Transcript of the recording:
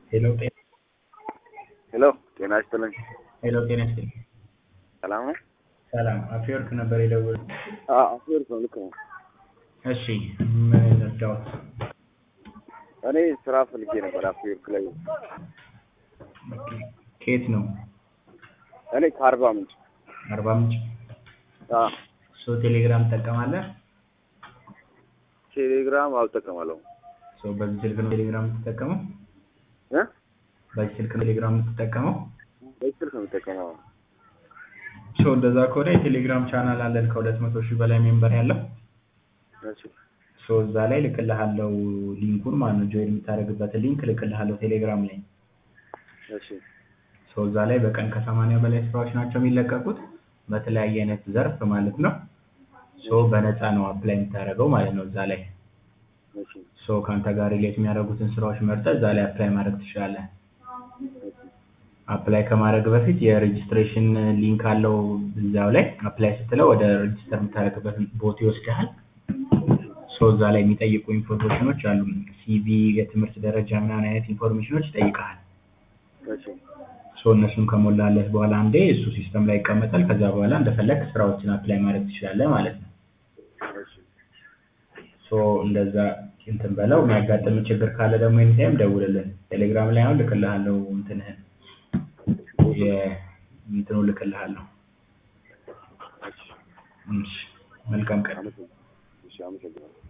ሄሎ ጤና ሄሎ ጤና ይስጥልኝ። ሄሎ ጤና ይስጥልኝ። ሰላም ነው? ሰላም አፍወርቅ ነበር የደወልኩት። አፍወርቅ ነው። ልክ ነው። እሺ ምን ልርዳዎት? እኔ ስራ ፈልጌ ነበር አፍወርቅ ላይ። ከየት ነው? እኔ ከአርባ ምንጭ። አርባ ምንጭ። አዎ፣ ሶ ቴሌግራም ትጠቀማለህ? ቴሌግራም አልጠቀማለሁ። ሶ በዚህ ስልክ ነው ቴሌግራም የምትጠቀመው? እ በዚህ ስልክ ነው ቴሌግራም የምትጠቀመው? በዚህ ስልክ ነው የምጠቀመው። ሶ እንደዛ ከሆነ የቴሌግራም ቻናል አለን ከሁለት መቶ ሺህ በላይ ሜምበር ያለው እሺ፣ ሶ እዛ ላይ ልክልሃለው ሊንኩን ማለት ነው ጆይን የምታደርግበትን ሊንክ ልክልሃለው ቴሌግራም ላይ እሺ፣ ሶ እዛ ላይ በቀን ከሰማንያ በላይ ስራዎች ናቸው የሚለቀቁት በተለያየ አይነት ዘርፍ ማለት ነው ሶ በነፃ ነው አፕላይ የምታደርገው ማለት ነው እዛ ላይ እሺ፣ ሶ ከአንተ ጋር ሪሌት የሚያደርጉትን ስራዎች መርጠህ እዛ ላይ አፕላይ ማድረግ ትችላለህ አፕላይ ከማድረግ በፊት የሬጅስትሬሽን ሊንክ አለው እዛው ላይ አፕላይ ስትለው ወደ ሬጅስተር የምታደርግበት ቦት ይወስድሃል ሶ እዛ ላይ የሚጠይቁ ኢንፎርሜሽኖች አሉ ሲቪ የትምህርት ደረጃ ምናምን አይነት ኢንፎርሜሽኖች ይጠይቃል እሺ፣ ሶ እነሱን ከሞላለት በኋላ አንዴ እሱ ሲስተም ላይ ይቀመጣል ከዛ በኋላ እንደፈለግ ስራዎችን አፕላይ ማድረግ ትችላለህ ማለት ነው እሺ፣ ሶ እንደዛ እንትን በለው የሚያጋጥም ችግር ካለ ደግሞ ኤኒታይም ደውልልን ቴሌግራም ላይ አሁን ልክልሃለሁ እንትንህን የእንትኑ ልክልሃለሁ እሺ መልካም ቀን እሺ፣ አመሰግናለሁ።